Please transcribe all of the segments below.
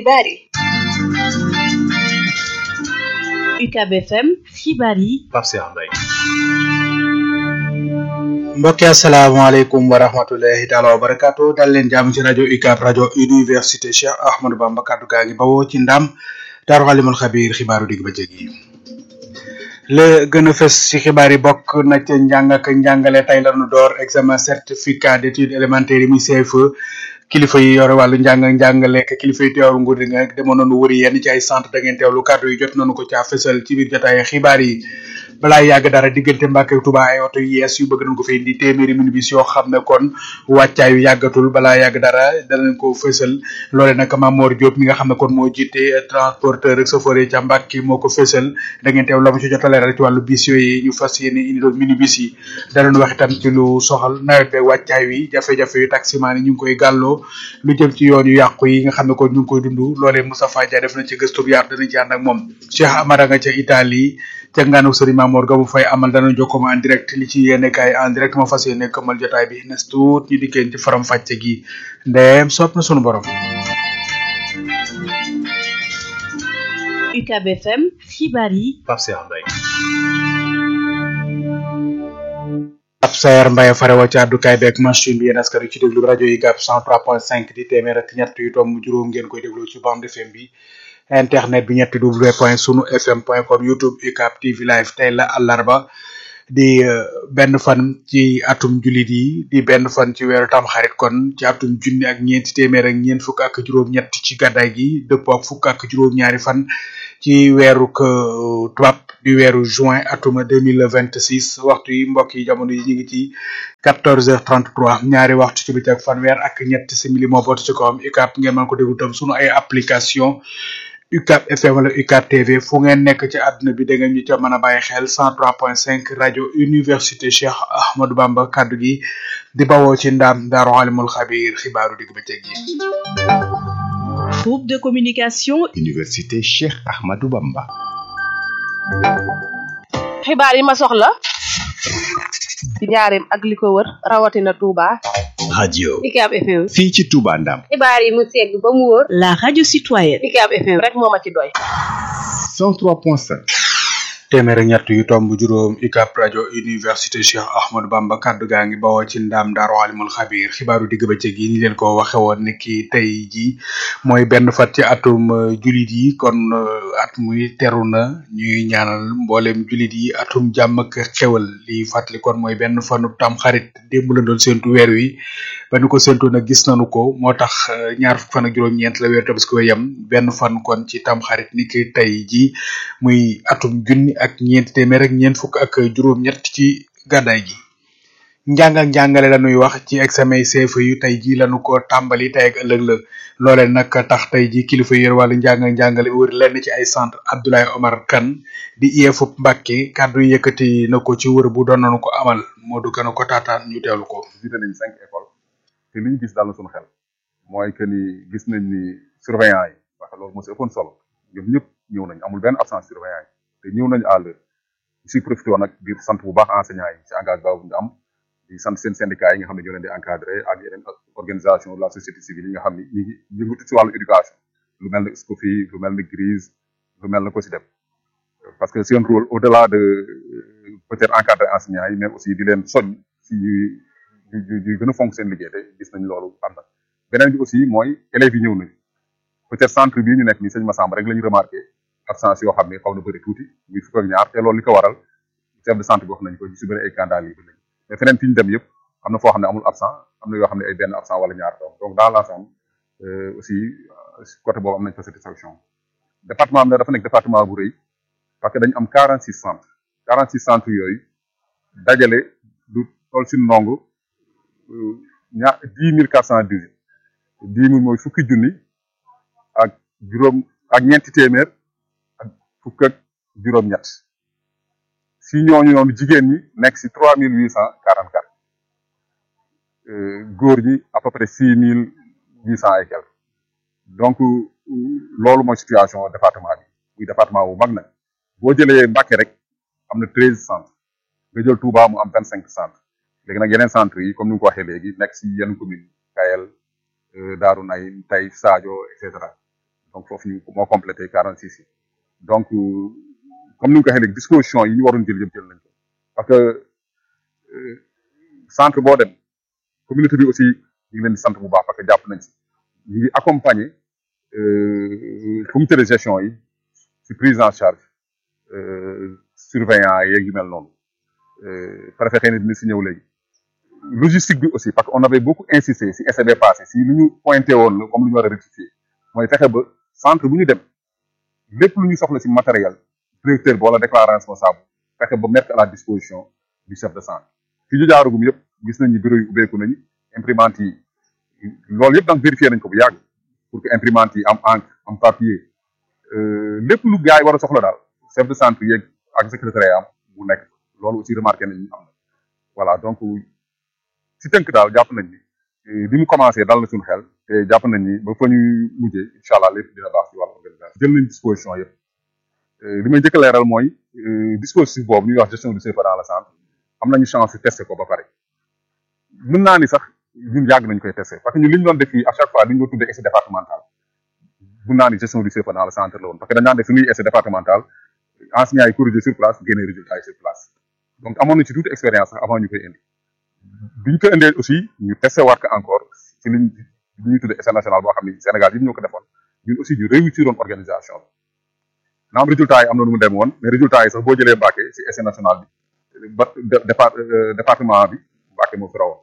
xibaar yi UCAB FM xibaar yi Pape Cheikh Mbaye mbokki asalaamaaleykum wa rahmatullahi taala wa barakaatu dal leen jàmm ci rajo UCAB rajo université Cheikh Ahmadou Bamba kaddu gaa ngi bawoo ci ndam daaru xalimul xabiir xibaaru digg bëccëg yi la gën a fës ci xibaar yi bokk na ca njàng ak njàngale tey la ñu door examen certificat d'études élémentaires yi muy CFE kilifa yi yore wàllu njàng ak njàngale ak kilifa yi teewlu nguur gi nag demoon nañu wëri yenn ci ay centre da ngeen teewlu kàddu yi jot nañu ko caa fësal ci biir jotaay xibaar yi balaa yàgg dara diggante Mbàkke ak Tuubaa ay oto yu yees yu bëgg nañ ko fi indi téeméeri minibus yoo xam ne kon wàccaay yu yàggatul balaa yàgg dara danañ ko fësal loole nag Mamor Diop mi nga xam ne kon moo jiite transporteur ak chauffeur yi ca Mbàkke moo ko fësal da ngeen teew la mu ci jot a leeral ci wàllu bis yooyu ñu fas yéene indi doon minibus yi danañ wax itam ci lu soxal nawet beeg wàccaay wi jafe-jafe yu taximaan yi ñu ngi koy gàlloo lu jëm ci yoon yu yàqu yi nga xam ne kon ñu ngi koy dund loolee Moustapha Dia def na ci gëstu bu yaatu danañ ci ànd ak moom Cheikh Amara nga ca Italie ca ngaanu sëriñ Mamour ga mu fay amal dana jokkoo en direct li ci yéene kaay en direct ma fas yéene këmal jotaay bi nes tuut ñu dikkeen ci faram fàcce gi ndeem sopp na sunu borom UCAB FM xibaar yi Pape Cheikh Mbaye ab sayer Mbaye farewa ci àddukaay beeg machine bi yéen askan wi ci déglu rajo yi gàpp 103.5 di téeméer ak ñett yu tomb juróom ngeen koy déglu ci bande FM bi internet bi ñetti w point sunu fm point com youtube UCAB TV live tey la àllarba di benn fan ci atum jullit yi di benn fan ci weeru tamxarit kon ci atum junni ak ñeenti téeméer ak ñeent fukk ak juróom-ñett ci gàddaay gi dëppoo ak fukk ak juróom-ñaari fan ci weeru tubaab di weeru juin atum deux mille vingt six waxtu yi mbokk yi jamono yi ñu ngi ci quatorze heures trente trois ñaari waxtu ci bëccëg fanweer ak ñett simili moo bootu ci kawam UCAB ngeen mën ko déglu tam sunu ay application UCAB FM wala UCAB TV fu ngeen nekk ci àdduna bi da ngeen ñu ca mën a bàyyi xel 103.5 rajo université Cheikh Ahmadou Bamba kaddu gi di bawoo ci ndaam daaru alimul xabiir xibaaru digg bëccëg yi. groupe de communication université Cheikh Ahmadou Bamba. xibaar yi ma soxla ci njaareem ak li ko wër rawatina Touba. radio UCAB FM. fii ci Touba Ndam. xibaar yi mu segg ba mu wóor. la radio citoyenne UCAB FM rek moo ma ci doy. 103.5. téeméer ak ñett yu tomb juróom UCAB rajo université Cheikh Ahmadou Bamba kaddu gaa ngi bawoo ci ndaam daaru alimul xabiir xibaaru digg bëccëg yi ni leen ko waxe woon ni ki tey ji mooy benn fat ci atum julit yi kon at muy teru na ñuy ñaanal mboolem julit yi atum jàmm ak xewal li fàttali kon mooy benn fanu tam xarit démb la doon séntu weer wi ba ñu ko séntu nag gis nañu ko moo tax ñaar fukk fan ak juróom-ñeent la weer tabaski wa yem benn fan kon ci tam xarit ni ki tey ji muy atum junni ak ñeenti téeméer ak ñeent fukk ak juróom-ñett ci gàddaay gi njàng ak njàngale la ñuy wax ci examen CFEE yu tey jii lañu ko tàmbali tey ak ëllëg la loole nag tax tey ji kilifa yor wàllu njàng ak njàngale bi wër lenn ci ay centre Abdoulaye Omar Kane di IEF Mbàkke kàddu yi yëkkati na ko ci wër bu doon nañu ko amal Modou Kane ko taataan ñu teewlu ko. visité nañ cinq écoles te li ñu gis daal na suñu xel mooy que ni gis nañ ni surveillant yi parce que loolu moo si ëppoon solo ñoom ñëpp ñëw nañ amul benn absence surveillant yi te ñëw nañu à l'heure si profité nag ngir sant bu baax enseignants yi si engagement bu ñu am di sant seen syndicat yi nga xam ne ñoo leen di encadré ak yeneen organisation de la société civile yi nga xam ne ñu ngi yëngatu si wàllu éducation lu mel ne SCOFI lu mel ne GRIS lu mel ne COSYDEP parce que seen rôle au delà de peut-être encadrer enseignants yi mais aussi di leen soñ si di di gën a fonk seen liggéey te gis nañ loolu am na beneen bi aussi mooy élèves yi ñëw nañ peut-être centre bii ñu nekk nii sëñ Massamba rek la ñu remarqué absence yoo xam ne xaw na bëri tuuti muy fukk ak ñaar te loolu li ko waral chef de centre bi wax nañ ko ñu si bëri ay candidat yi lañ mais feneen fi ñu dem yëpp am na foo xam ne amul absent am na yoo xam ne ay benn absent wala ñaar donc donc dans l'ensemble aussi côté boobu am nañ fa satisfaction département bi dafa nekk département bu rëy parce que dañu am 46 centres 46 centres yooyu dajale du toll si ndongo ñaar 10 mille 418 10 mille mooy fukki junni ak juróom ak ñeenti téeméer ak fukk ak juróom-ñett si ñooñu noonu jigéen ñi nekk si 3844 góor ñi à peu près 6800 et quelques donc loolu mooy situation département bi muy département bu mag nag boo jëlee Mbacké rek am na 13 centres nga jël Touba mu am 25 centres léegi nag yeneen centres yi comme ni nga ko waxee léegi nekk si yenn commune Kayel Daaru Nay Taïf Sadio et cetera donc foofu ñu moo complété quarante six yi donc comme ni nga ko waxee léegi disposition yi ñu waroon jël yëpp jël nañ ko parce que centre boo dem communauté bi aussi ñu ngi leen di sant bu baax parce que jàpp nañ si ñu ngi accompagner comité de gestion yi si prise en charge surveillant yeeg yu mel noonu préfet xëy na dina si ñëw léegi logistique bi aussi parce que on avait beaucoup insisté si essai passé si lu ñu pointé woon la comme lu ñu war a rectifier mooy fexe ba centre bu ñu dem lépp lu ñu soxla si matériel directeur bi wala déclarant responsable fexe ba mettre à la disposition du chef de centre fi ñu jaarugum yëpp gis nañ ni bureau yi ubbeeku nañu imprimante yi loolu yëpp donc vérifié nañ ko bu yàgg pour que imprimante yi am encre am papier lépp lu gars yi war a soxla daal chef de centre yeeg ak secrétaire am mu nekk loolu aussi remarqué nañ am na voilà donc si tënk daal jàpp nañ ni li mu commencé dal na suñu xel te jàpp nañ ni ba fa ñu mujjee incha allah lépp dina baax si wàllu organisation jël nañ disposition yëpp li may njëkk a leeral mooy dispositif boobu ñuy wax gestion du CFA dans le centre am nañu chance testé ko ba pare mën naa ni sax ñun yàgg nañu koy testé parce que ñun li ñu doon def fii à chaque fois li ñu doon tuddee essai départemental mën naa ni gestion du CFA dans le centre la woon parce que dañ daan def suñuy essai départemental enseignants yi corrigé sur place génne résultat yi sur place donc amoon na ci toute expérience sax avant ñu koy indi biñ ko indee aussi ñu testé waat ko encore ci liñ li ñuy tuddee essai national boo xam ni Sénégal yi ñoo ko defoon ñun aussi ñu réussir woon organisation bi naam résultat yi am na nu mu dem woon mais résultat yi sax boo jëlee Mbacké ci essai national bi ba départ département bi Mbacké moo fi rawoon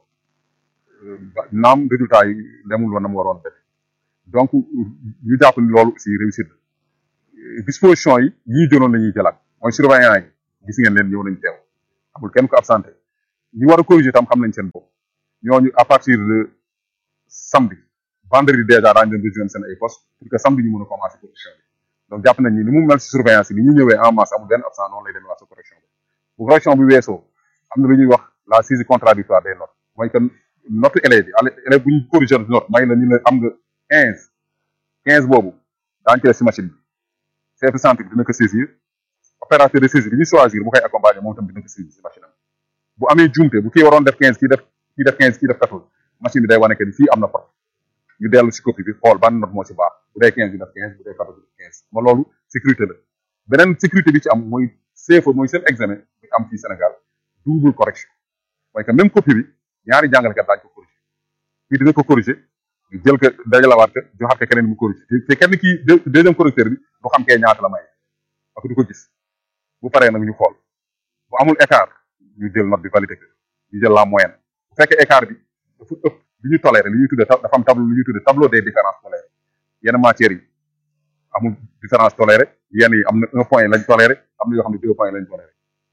naam résultat yi demul woon na mu waroon def donc ñu jàpp ni loolu aussi réussir disposition yi yi ñu jëloon la ñuy jëlaat mooy surveillant yi gis ngeen leen ñëw nañ teew amul kenn ko absenté ñi war a corriger tam xam nañ seen bopp ñooñu à partir de samedi vendredi déjà daañu leen rejoindre seen ay poste pour que samedi ñu mën a commencer correction bi donc jàpp nañ ni ni mu mel si surveillance yi ni ñu ñëwee en masse amul benn absent noonu lay demee waa sa correction bi bu correction bi weesoo am na lu ñuy wax la saisie contradictoire des notes mooy que note élèves yi élève bu ñu corriger note may la ñu ne am nga quinze quinze boobu daañu koy si machine bi chef de centre bi dina ko saisir opérateur de saisie bi ñu choisir bu koy accompagner moom tam dina ko saisir si machine am bu amee jumte bu kii waroon def quinze kii def kii def quinze kii def quatorze machine bi day wane que ni fii am na faute ñu dellu si copie bi xool ban note moo ci baax bu dee quinze bi def quinze bu dee quatorze bi def quinze ma loolu sécurité la beneen sécurité bi ci am mooy CFA mooy seen examen bi am fii Sénégal double correction mooy que même copie bi ñaari jàngalekat daañu ko corriger kii dina ko corriger ñu jël ko dajalawaat ko joxaat ko keneen mu corriger te kenn kii deuxième correcteur bi du xam kee ñaata la may parce que du ko gis bu paree nag ñu xool bu amul écart ñu jël note bi validé ko ñu jël la moyenne bu fekkee écart bi dafa ëpp li ñu toléré li ñuy tuddee dafa am tableau li ñuy tuddee tableau des différences tolérées yenn matières yi amul différence toléré yenn yi am na un point lañ toléré am na yoo xam ne deux points lañ toléré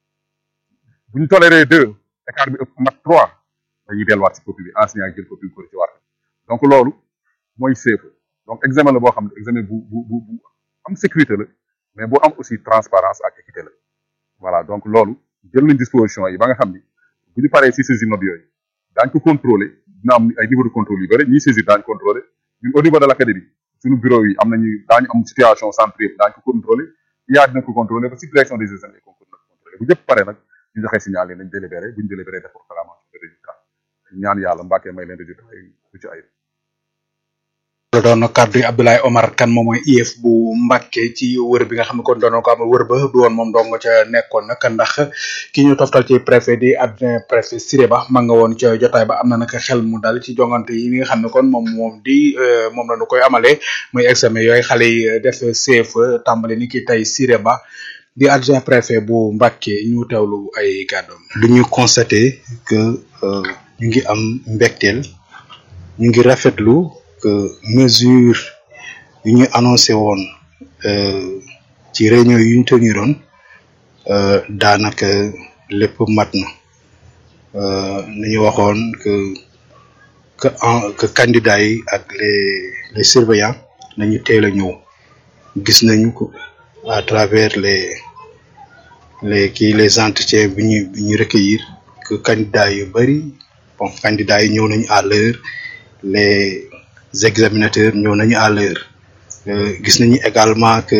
bu ñu toléré deux écart bi ëpp mat trois dañuy delluwaat si copie bi enseignant yi jël copie bi ko ci waat donc loolu mooy CFA donc examen la boo xam ne examen bu bu bu bu am sécurité la mais bu am aussi transparence ak équité la voilà donc loolu jël nañ disposition yi ba nga xam ni bu ñu paree si saisir note yooyu daañ ko contrôler dina am ay niveau de contrôle yu bëri ñiy saisir daañu contrôler ñun au niveau de l' académie suñu bureau yi am nañu daañu am situation centre yëpp daañu ko contrôler IA dina ko contrôler ba si direction des examens et concours dina ko contrôler bu ñëpp pare nag ñu joxe signal yi nañ délibéré bu ñu délibéré def proclamation de résultat ñaan yàlla mbàkkee may leen résultat yi du ci ayib la doon kaddu yi Abdoulaye Omar Kane moom mooy IEF bu Mbàkke ci wër bi nga xam ne kon doon ko amal wër ba du woon moom dong ca nekkoon nag ndax ki ñu toftal ci préfet di adjoint préfet Siré Ba ma nga woon ca jotaay ba am na nag xel mu dal ci jongante yi nga xam ne kon moom moom di moom la ñu koy amalee muy examen yooyu xale yi def CFE tàmbali ni ki tey Siré Ba di adjoint préfet bu Mbàkke ñu teewlu ay kàddoom. lu ñu constaté que ñu ngi am mbégteel ñu ngi rafetlu. que mesure yu ñu annoncé woon ci réunion yu ñu teniroon daanaka lépp mat na nañu waxoon que que en que candidats yi ak les les surveillants nañu teel a ñëw gis nañu ko à travers les les kii les entretiens bi ñu bi ñu recueillir que candidats yu bari bon candidats yi ñëw nañu à l'heure les examinateurs ñëw nañu à l'heure gis nañu également que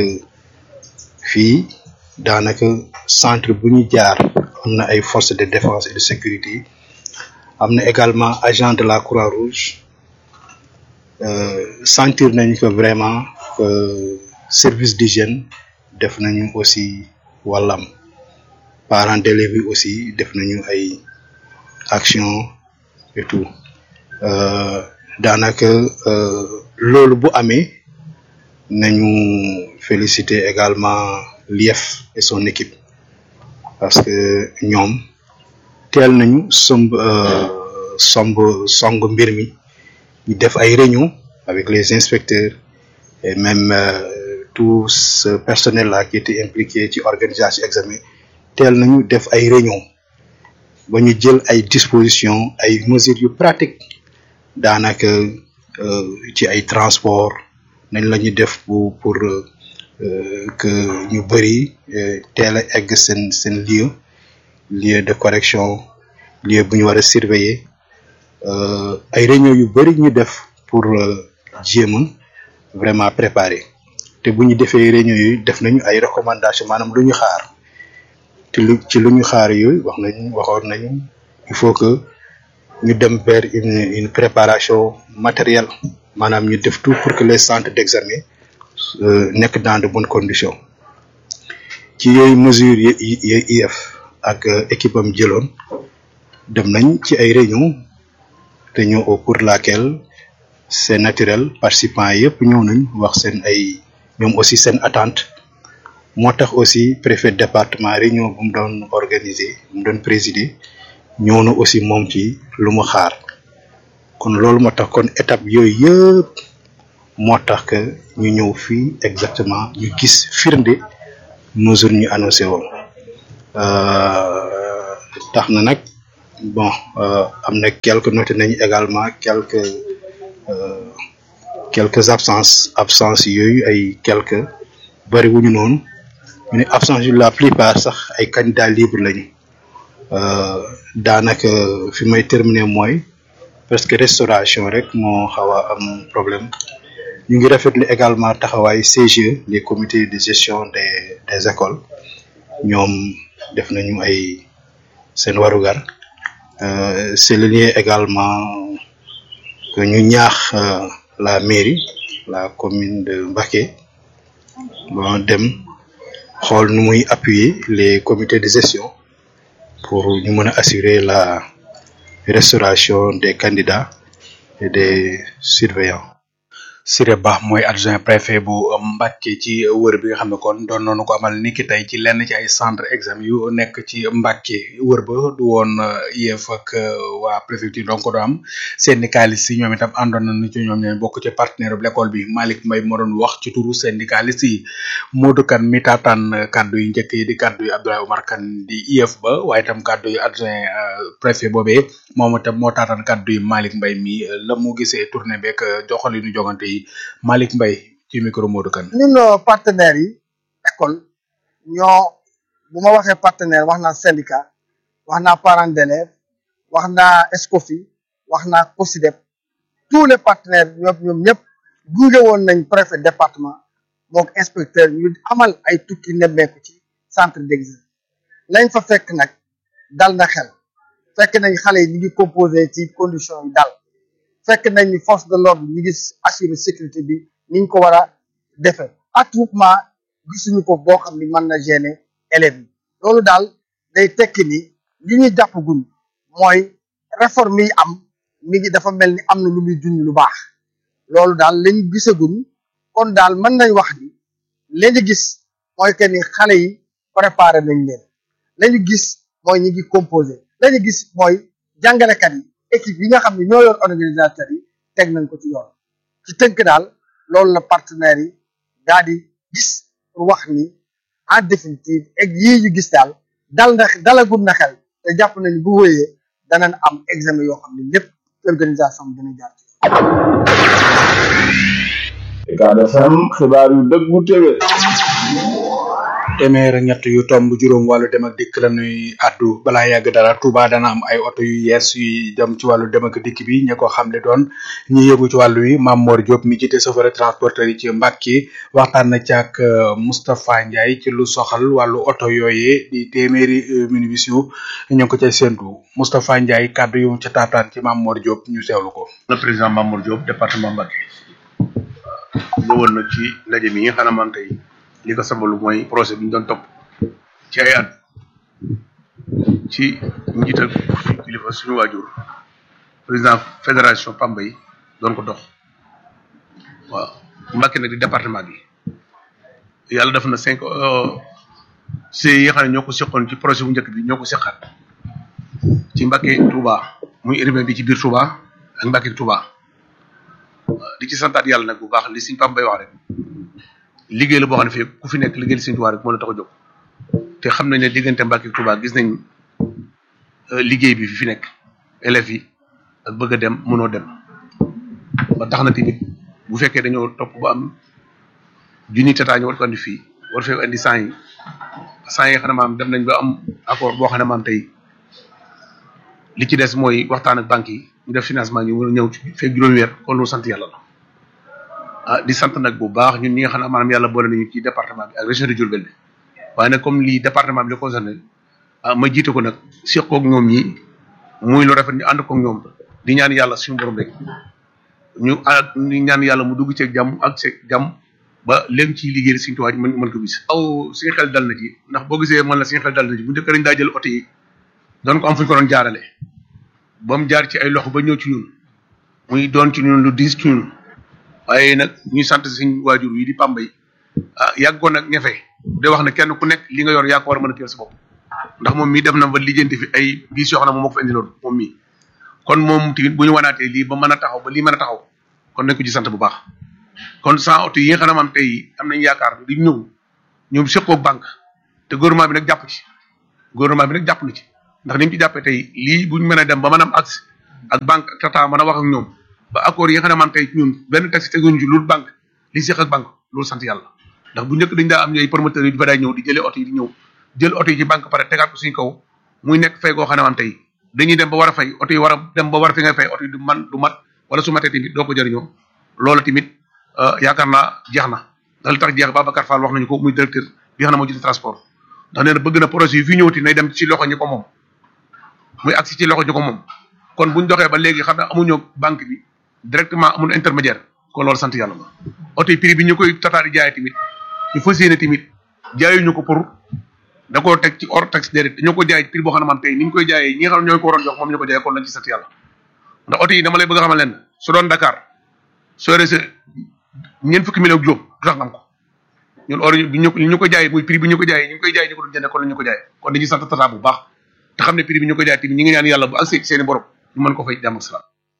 fii daanaka centre bu ñu jaar am na ay forces de défense et de sécurité am na également agent de la Croix-Rouge sentir nañu que vraiment euh, service d'hygiène def nañu aussi wàllam parents d'élèves yi aussi def nañu ay action et tout euh, daanaka euh, loolu bu amee nañu féliciter également l'IEF et son équipe parce que ñoom teel nañu somb euh, somb song mbir mi ñu def ay réunion avec les inspecteurs et même euh, tout ce personnel là qui était impliqué ci organisation examen teel nañu def ay réunion ba ñu jël ay dispositions ay mesures yu pratiques daanaka euh, ci ay transport nañ la ñu def pour pour euh, que ñu bëri euh, teel a egg seen seen lieu lieu de correction lieu bu ñu war a surveiller euh, ay réunion yu bëri ñu def pour euh, jéem a vraiment préparer te bu ñu defee réunion yooyu def nañu ay recommandations maanaam lu ñu xaar te lu ci lu ñu xaar yooyu wax nañu waxoon nañu il faut que ñu dem vers une une préparation matérielle maanaam ñu def tout pour que les centres d'examen euh, nekk dans de bonnes conditions ci yooyu mesures yi yi yi IEF ak euh, équipe am jëloon dem nañ ci ay réunion réunion au cours de laquelle c'est naturel participants yëpp ñëw nañ wax seen ay ñoom aussi seen attente moo tax aussi préfet de département réunion bu mu doon organiser bu mu doon présider ñëw na aussi moom ci lu mu xaar kon loolu moo tax kon étape yooyu yëpp moo tax que ñu ñëw fii exactement ñu gis firnde mesure ñu annoncé woon euh, tax na nag bon euh, am na quelques noté nañu également quelques euh, quelques absences absences yooyu ay quelques bari wuñu noonu ñu ne absence yu la plupart sax ay candidats libres lañu euh, daanaka fi may terminer mooy presque restauration rek moo xaw a am problème ñu ngi rafetlu également taxawaay CGE les comités de gestion des des écoles ñoom def nañu ay seen warugar euh, c'est le lien également que ñu ñaax euh, la mairie la commune de Mbacké bon dem xool nu muy appuyer les comités de gestion pour ñu mën a assurer la restauration des candidats et des surveillants Siré Ba mooy adjoint préfet bu Mbacké ci wër bi nga xam ne kon doon nañu ko amal niki tey ci lenn ci ay centre examen yu nekk ci Mbacké wër ba du woon IEF ak waa préfecture donc do am syndicaliste yi ñoom itam àndoon nañu ci ñoom ñooy bokk ci partenaire bu l'école bi Malick Mbaye moo doon wax ci turu syndicaliste yi Modou Kane mi taataan kaddu yi njëkk yi di kaddu yi Abdoulaye Oumar Kane di IEF ba waaye itam kaddu yi adjoint préfet boobee moom itam moo taataan kaddu yi Malick Mbaye mi la mu gisee tournée beeg joxalinu jogante yi Malick Mbaye ci micro Modou Kane ñun partenaires yi école ñoo bu ma waxee partenaire wax naa syndicat wax naa parents d'élèves wax naa Escofi wax naa COSIDEP tous les partenaires ñoom ñoom ñëpp gunge woon nañ préfet département mook inspecteur ñu amal ay tukki nemmeeku ci centre d'examen lañ fa fekk nag dal na xel fekk nañ xale yi ñu ngi composé ci condition yi dal fekk nañ ni force de l'ordre ñu ngi assurer sécurité bi ni ñu ko war a defee attroupement gisuñu ko boo xam ni mën na gêner élèves yi loolu daal day tekki ni li ñuy jàpp gun mooy réforme yi am mi ngi dafa mel ni am na lu muy junj lu baax loolu daal lañ gisagun kon daal mën nañ wax ni li ñu gis mooy que ni xale yi préparé nañ leen la ñu gis mooy ñi ngi composé la ñu gis mooy jàngalekat yi équipe yi nga xam ne ñoo yor organisateurs yi teg nañ ko ci yoon ci tënk daal loolu la partenaires yi daal di gis pour wax ni en définitive ak yii ñu gis daal dal na dalagum na xel te jàpp nañ bu wéyee danañ am examen yoo xam ne lépp organisation bi dana jaar ci Ucab FM xibaar yu dëggu téwé téeméer ak ñett yu tomb juróom wàllu dem ak dikk la ñuy addu balaa yàgg dara Touba dana am ay oto yu yees yu jëm ci wàllu dem ak dikk bi ñi ko xamle doon ñi yëngu ci wàllu wi Mame Mor Diop mi jiite chauffeur transporteur yi ci Mbacké waxtaan na ci ak Moustapha Ndiaye ci lu soxal wàllu oto yooyee di téeméeri minibus yu ñu ngi ko cay séntu Moustapha Ndiaye kàddu yu ca taataan ci Mame Mor Diop ñu seewlu ko. le président Mamour Diop département Mbacké ñëwoon na ci ndaje mi nga xam ne man tey li ko sabalu mooy projet bi ñu doon topp ci ay at ci njiital suñu kilifa suñu waajur président fédération Pamba yi doon ko dox waaw Mbacké nag di département bi yàlla def na cinq ci yi nga xam ne ñoo ko seqoon ci projet bu njëkk bi ñoo ko seqaat ci Mbacké Touba muy urbain bi ci biir Touba ak Mbacké Touba di ci santaat yàlla nag bu baax li suñ Pambay wax rek liggéey la boo xam ne fii ku fi nekk liggéey li suñ Touba rek moo la tax a jóg te xam nañ ne diggante Mbacké Touba gis nañ liggéey bi fi fi nekk élèves yi ak bëgg a dem mënoo dem ba tax na tamit bu fekkee dañoo topp ba am junni tataa ñu war ko andi fii war fee andi cent yi cent yi xam ne maam dem nañ ba am accord boo xam ne maam tey li ci des mooy waxtaan ak banques yi ñu def financement ñu mën a ñëw ci fekk juróomi weer kon loolu sant yàlla la ah di sant nag bu baax ñun ñi nga xam ne maanaam yàlla boole nañu ci département bi ak région de Diourbel bi waaye nag comme lii département bi la concerné ah ma jiite ko nag seqoog ñoom ñi muy lu rafet ñu ànd koog ñoom di ñaan yàlla suñu borom rek ñu ak ñu ñaan yàlla mu dugg ceeg jàmm ak ceeg jàmm ba léegi ci liggéey suñu tuwaay mën mën ko gis. aw suñu xel dal na ci ndax boo gisee man la suñu xel dal na ci bu njëkk dañ daa jël oto yi doon ko am fu ñu ko doon jaarale ba mu jaar ci ay loxo ba ñëw ci ñun muy doon ci ñun lu diis ci ñun waaye nag ñuy sant suñu waajur yi di Pambay ah yàggoon nag ñafe de wax ne kenn ku nekk li nga yor yaa ko war a mën a téel sa bopp ndax moom mii def na ba lijjanti fi ay bis yoo xam ne moom moo ko fi indiloon moom mii kon moom tamit bu ñu wanaatee lii ba mën a taxaw ba lii mën a taxaw kon nañ ko ci sant bu baax kon sans oto yi nga xam ne maam tey am nañ yaakaar di ñëw ñoom seqoog banque te gouvernement bi nag jàpp ci gouvernement bi nag jàpp na ci ndax ni mu ci jàppee tey lii bu ñu mën a dem ba mën a am accès ak banque ak tata mën a wax ak ñoom ba accord yi nga xam ne maam tey ñun benn taxi teguñu ci loolu banque li seq ak banque loolu sant yàlla ndax bu njëkk dañ daa am ñooy promoteurs yi di fa daay ñëw di jëlee oto yi di ñëw jël oto yi ci banque pare tegaat ko suñu kaw muy nekk fay goo xam ne maam tey dañuy dem ba war a fay oto yi war a dem ba war a fi ngay fay oto yi du man du mat wala su matee tamit doo ko jëriñoo loolu tamit yaakaar naa jeex na ndax li tax jeex Babacar Fall wax nañu ko muy directeur bi nga xam ne moo jiite transport ndax nee na bëgg na projet yi fii ñëwati nay dem ci loxo ñi ko moom muy agsi ci loxo ñi ko moom kon buñ doxee ba léegi xam ne amuñu banque bi directement amul intermédiaire kon loolu sant yàlla la oto yi prix bi ñu koy tataari jaay tamit ñu fas yéene tamit jaayuñu ko pour da koo teg ci hors taxe déedéet dañoo ko jaay prix boo xam ne man tey ni ñu koy jaayee ñi nga xam ne ñoo ko waroon jox moom ñu ko jaayee kon lañ ci sant yàlla ndax oto yi dama lay bëgg a xamal leen su doon Dakar soo yore sa ñeent fukki million ak juróom du tax nga am ko ñun or bi ñu ñu ko jaayee muy prix bi ñu ko jaayee ñu ngi koy jaayee ñu ko doon jëndee kon la ñu ko jaayee kon dañuy sant tata bu baax te xam ne prix bi ñu ko jaayee tamit ñi ngi ñaan yàlla bu accès seeni borom ñu mën ko fay jàmm ak salaam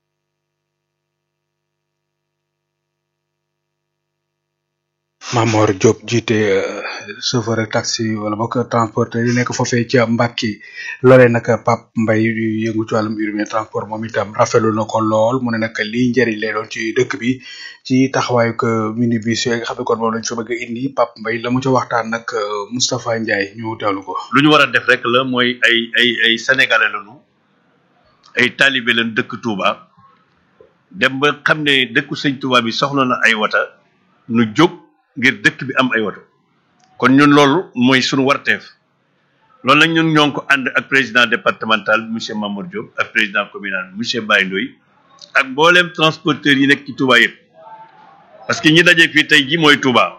Mamor Diop jiite chauffeur ak taxi wala bokk transporteur yi nekk foofee ca Mbacke loolee nag Pape Mbaye yëngu ci wàllum urbain transport moom itam rafetlu na ko lool mu ne nag lii njëriñ lay doon ci dëkk bi ci taxawaayu que minibus yooyu nga xam ne kon moom lañ fa bëgg a indi Pape Mbaye la mu ca waxtaan nag Moustapha Ndiaye ñu teewlu ko. lu ñu war a def rek la mooy ay ay ay sénégalais lañu ay talibé lañ dëkk Touba dem ba xam ne dëkku sëñ Touba bi soxla na ay wata nu jóg. ngir dëkk bi am ay woto kon ñun loolu mooy suñu warteef loolu nag ñun ñoo ngi ko ànd ak président départemental monsieur Mamour Diop ak président communal monsieur Baye Ndoye ak mboolem transporteur yi nekk ci Touba yëpp parce que ñi daje fii tey ji mooy Touba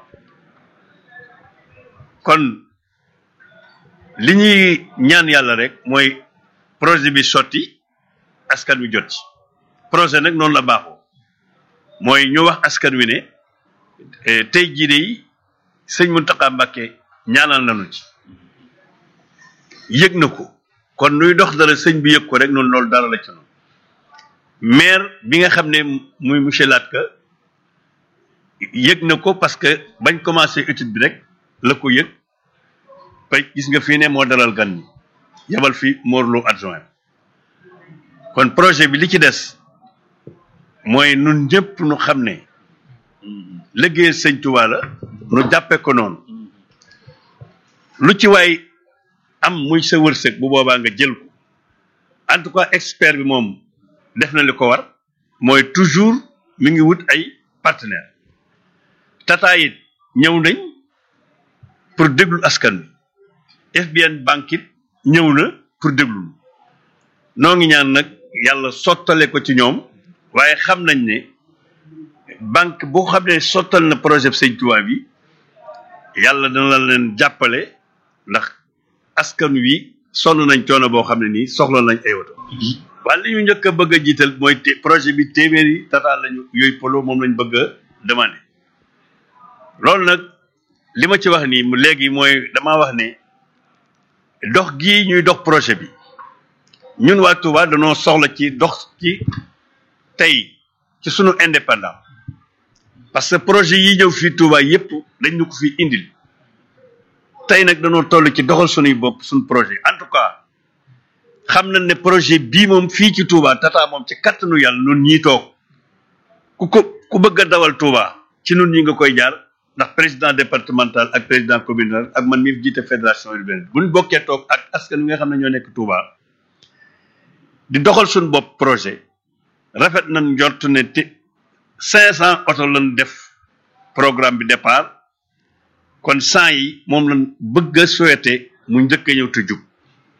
kon li ñuy ñaan yàlla rek mooy projet bi sotti askan wi jot ci projet nag noonu la baaxoo mooy ñu wax askan wi ne tey jii de sëñ Mountakha Mbacké ñaanal nañu ci yëg na ko kon nuy dox dara sëñ bi yëg ko rek noonu loolu dara la ci noonu maire bi nga xam ne muy monsieur Latka yëg na ko parce que bañ commencé étude bi rek la ko yëg ba gis nga fii ne moo dalal gan ñi yabal fi Morlo adjoint kon projet bi li ci des mooy nun ñëpp nu xam ne liggéey sëñ Tuubaa la nu jàppe ko noonu lu ci waay am muy sa wërsëg bu boobaa nga jël ko en tout cas expert bi moom def na li ko war mooy toujours mi ngi wut ay partenaire tata it ñëw nañ pour déglu askan wi FBN banque it ñëw na pour déglu noo ngi ñaan nag yàlla sottale ko ci ñoom waaye xam nañ ne banque boo xam ne sottal na projet sëñ Tuubaa bi yàlla dana leen jàppale ndax askan wi sonn nañ coono boo xam ne nii soxla nañ ay oto waaye li ñu njëkk a bëgg a jiital mooy te projet bi téeméeri tata lañu yooyu polo moom lañ bëgg a demandé loolu nag li ma ci wax nii léegi mooy damaa wax ne dox gii ñuy dox projet bi ñun waa Touba dañoo soxla ci dox ci tey ci sunu indépendant parce que projet yi ñëw fii Touba yépp dañ ñu ko fi indil tey nag dañoo toll ci doxal sunuy bopp suñu projet en tout cas xam nañ ne projet bii moom fii ci Touba tata moom ci kattanu yàlla nun ñii toog ku ko ku bëgg a dawal Touba ci nun ñi nga koy jaar ndax président départemental ak président communal ak man mi jiite fédération urbaine buñ bokkee toog ak askan wi nga xam ne ñoo nekk Touba di doxal suñu bopp projet rafet nañ njort ne te cinq cent oto lañ def programme bi départ kon cent yi moom lañ bëgg a souhaité mu njëkk a ñëw te jub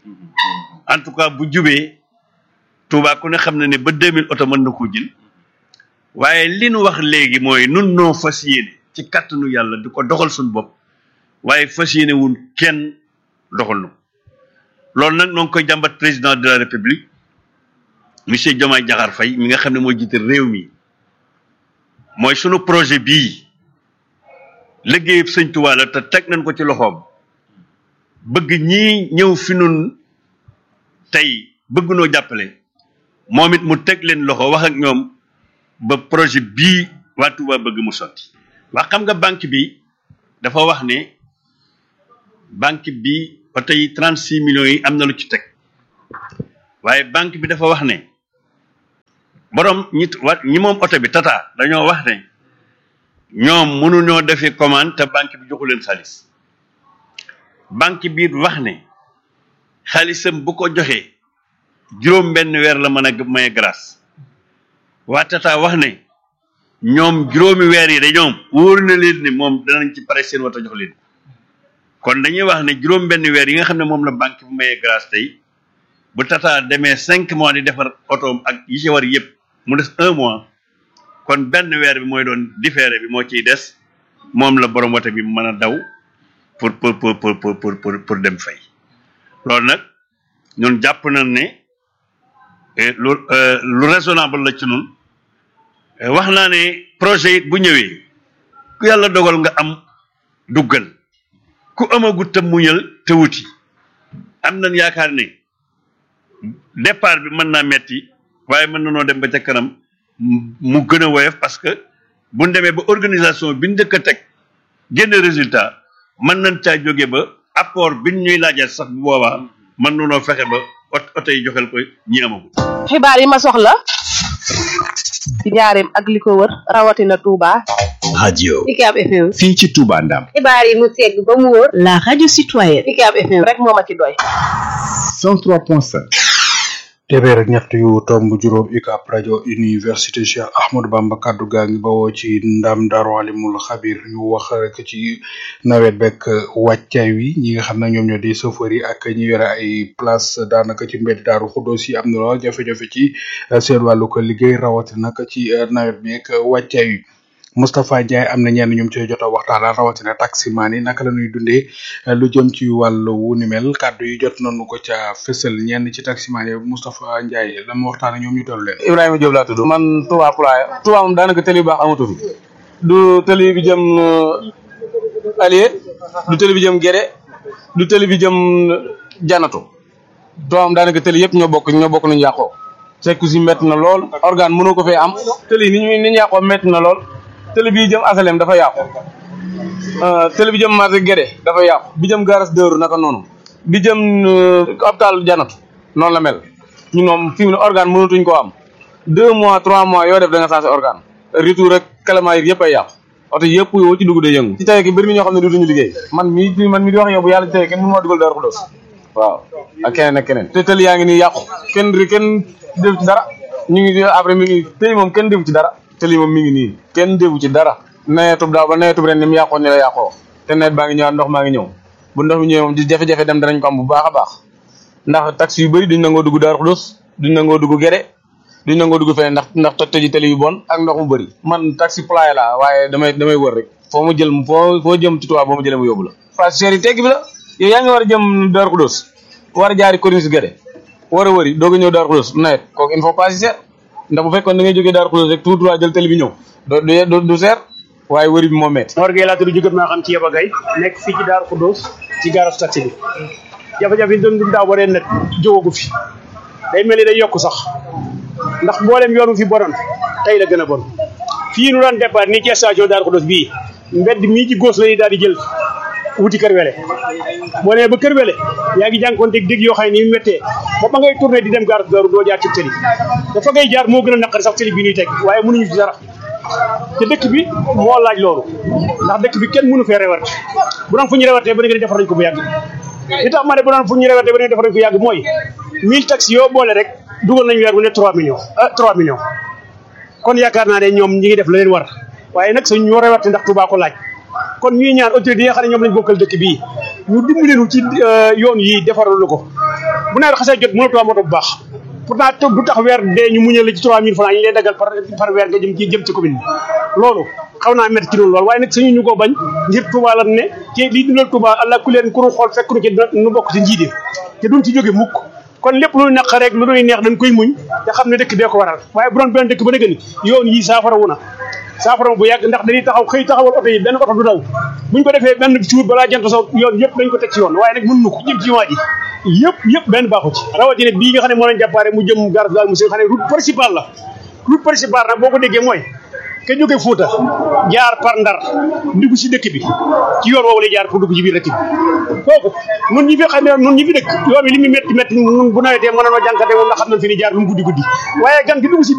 en tout cas bu jubee Touba ku ne xam ne ne ba deux mille oto mën na koo jël waaye li nu wax léegi mooy nun noo fas yéene ci kàttanu yàlla di ko doxal suñu bopp waaye fas yéene wun kenn doxal nu loolu nag noo ngi koy jàmbat président de la république monsieur Diomaye Diakhar Faye mi nga xam ne moo jiite réew mi mooy sunu projet bii liggéeyub sëñ Tuubaa la te teg nañ ko ci loxoom bëgg ñii ñëw fi nun tey bëgg noo jàppale moom it mu teg leen loxo wax ak ñoom ba projet bii waa Touba bëgg mu sotti waa xam nga banque bi dafa wax ne banque bi oto yi trente six millions yi am na lu ci teg waaye banque bi dafa wax ne borom ñi wa ñi moom oto bi tata dañoo wax ne ñoom mënuñoo defee commande te banque bi joxu leen xaalis banque bi wax ne xaalisam bu ko joxee juróom benn weer la mën a maye grâce waa tata wax ne ñoom juróomi weer yi de ñoom wóor na leen ne moom danañ ci pare seen wata jox leen kon dañuy wax ne juróom benn weer yi nga xam ne moom la banque bi maye grâce tey bu tata demee cinq mois di defar otoom ak yi ci war yëpp mu des un mois kon benn weer bi mooy doon différé bi moo ciy des moom la borom woto bi mën a daw pour pour pour pour pour pour pour dem fay loolu nag ñun jàpp nañ ne lu lu raisonnable la ci ñun wax naa ne projet it bu ñëwee ku yàlla dogal nga am duggal ku amagut te muñal te wuti am nañ yaakaar ne départ bi mën naa metti waaye mën na noo dem ba ca kanam mu gën a woyof parce que bu ñu demee ba organisation bi ñu njëkk a teg génn résultat mën nañ caa jóge ba apport bi ñuy laajal sax bu boobaa mën na noo fexe ba oto yi joxel ko ñi amagul. xibaar yi ma soxla ci njaareem ak li ko wër rawatina Touba. radio UCAB FM. fii ci Touba Ndam xibaar yi mu segg ba mu wóor. la radio citoyenne. UCAB FM rek moo ma ci doy. 103.5 téeméer ak ñett yu tomb juróom UCAB rajo université Cheikh Ahmadou Bamba kaddu gaa ngi bawoo ci ndam Daaru Alimul Xabir ñu wax rek ci nawet beeg wàccaay wi ñi nga xam ne ñoom ñoo di chauffeur yi ak ñi yore ay place daanaka ci mbedd Daaru Xuddoos yi am na lool jafe-jafe ci seen wàllu ko liggéey rawatina ci nawet beeg wàccaay wi. Moustapha Ndiaye am na ñenn ñoom ci jot a waxtaanal rawatina taximaan yi naka la ñuy dundee lu jëm ci wàllu wu ni mel kàddu yi jot nañu ko ca fësal ñenn ci taximaan yi Moustapha Ndiaye lan ma waxtaan ak ñoom ñu dellu leen. Ibrahima Diop laa tudd. man Touba Poulaye. Touba moom daanaka tëli bu baax amatu fi. du tëli bi jëm Alié du tëli bi jëm Guédé du tëli bi jëm Janatu. Touba moom daanaka tëli yëpp ñoo bokk ñoo bokk nañu yàqoo. sekku si métti na lool. organe mënoo ko fee am. tëli ni ñu ni ñu yàqoo métti na lool. télé bi jëm asalem dafa yàqu télé bi jëm marché Guédé dafa yàqu bi jëm garas dëru naka noonu bi jëm hôpital janatu noonu la mel ñu moom fi mu ne organe mënatuñ koo am deux mois trois mois yoo def da nga changé organe retour rek kalamaa yi yëpp ay yàqu oto yëpp yoo ci dugg day yëngu ci tey ki bëri mi ñoo xam ne dutuñu liggéey man mi man mi di wax yow bu yàlla ci tey kenn mënu maa dugal Daaru Xudoos waaw ak keneen ak keneen te tëli yaa ngi nii yàqu kenn kenn def ci dara ñu ngi après mi ngi tey moom kenn defu ci dara te lii moom mi ngi nii kenn defu ci dara nawetub daaw ba nawetub ren ni mu yàqoon ni la yàqoo te nawet baa ngi ñëwaat ndox maa ngi ñëw bu ndox mi ñëwee moom di jafe-jafe dem danañ ko am bu baax a baax ndax taxi yu bëri duñ nangoo dugg Daaru Xudoos duñ nangoo dugg Guédé duñ nangoo dugg feneen ndax ndax toj toji tali yu bon ak ndox mu bëri man taxi ployé la waaye damay damay wër rek foo mu jël foo foo jëm ci Touba boo mu jëlee mu yóbbu la place cher yi tegg bi la yow yaa ngi war a jëm Darou Khoudoss war a jaari Corniche Guédé war a wëri doog a ñëw Darou Khoudoss nawet kooku il faut pas si cher ndax bu fekkoon da ngay jógee Darou Khoudoss rek tout droit jël tali bi ñëw do du du cher waaye wëri bi moo metti Mor Gueye laa tudd jóge maa xam ci Yaba Gaye nekk fii ci Darou Khoudoss ci garage taxi bi jafe-jafe yi doon dund daaw ba ren nag jógagu fi day mel ni day yokk sax ndax mboolem yoonu fi bonoon tey la gën a bon fii nu daan départ nii ci station Darou Khoudoss bii mbedd mii ci góos la ñuy daal di jël wuti kër wele boo nee ba kër wele yaa ngi jànkoonteeg dégg yoo xam ne ni mu méttee ba ba ngay tourné di dem gaar Daaru doo jaar ci tëli dafa ngay jaar moo gën a naqari sax tëli bi ñuy teg waaye mënuñu ci dara te dëkk bi moo laaj loolu ndax dëkk bi kenn mënu fee rewarte bu doon fu ñu rewartee ba nga defar nañ ko bu yàgg li tax ma ne bu doon fu ñu rewartee ba nga defar nañ ko yàgg mooy mille taxi yoo boole rek dugal nañ weer bu ne 3 millions ah 3 millions kon yaakaar naa ne ñoom ñi ngi def la leen war waaye nag suñ ñoo rewarte ndax Touba ko laaj kon ñuy ñaan autorité yi nga xam ne ñoom lañ bokkal dëkk bii ñu dimbali nu ci yoon yi defaral ko bu nawet xasee jot mënatoo am oto bu baax pourtant du tax weer dee ñu muñal la ci 3000 francs yi ñu lay dagal par par weer nga jëm ci jëm ci commune bi loolu xaw naa métti ci noonu loolu waaye nag suñu ñu ko bañ ngir Touba lan ne ci lii dundal Touba allah ku leen ku ñu xool fekk nu ci nu bokk ci njiite te duñ ci jóge mukk kon lépp lu naq rek lu nuy neex dañ koy muñ te xam ne dëkk bee ko waral waaye bu doon benn dëkk ba dëgg ni yoon yi saafara wu na saafara bu yàgg ndax dañuy taxaw xëy taxawal oto yi benn oto du daw buñ ko defee benn cuur balaa jant so yoon yëpp dañ ko teg ci yoon waaye nag mën nu ko jëm ci waa ji yëpp yëpp benn baaxu ci rawatina bii nga xam ne moo leen jàppaare mu jëm garas daal monsieur xam ne route principale la route principale nag boo ko déggee mooy ke jóge Fuuta jaar par Ndar dugg si dëkk bi ci yoon woowu lay jaar pour dugg ci biir dëkk bi kooku nun ñi fi xam ne nun ñi fi dëkk yoon wi li muy métti métti nun bu nawetee mën nanoo jànkate moom ndax xam nañ fi ni jaar lu mu guddi guddi waaye gan gi dugg si